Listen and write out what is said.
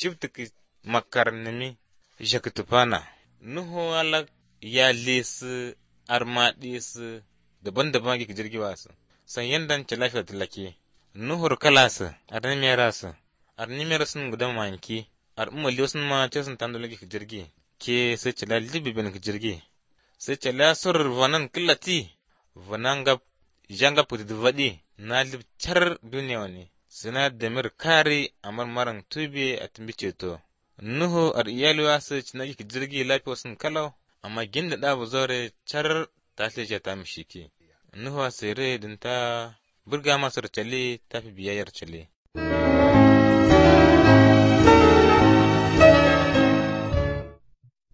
shibtik makar nimi jakitupana nuhu alak ya lesi armaɗisi daban-daban gi jirgi wasu san yandan ci lafiya tilake nuhur kalasi ar nimerasu ar nimerasun gudan manki ar umali wasun ma ce sun tando lagi jirgi ke sai ci la libi ben jirgi sai ci la sur vanan killati vanan gab janga puti dvadi na lib char duniya wani sina damir kari amar maran tube a tumbi ceto nuhu ar iyali wasu ci na jirgi lafiya sun kalau amma ginda da bu zore char ta ce ta mishiki nuhu sere din ta burga masar cale ta fi biyayyar cale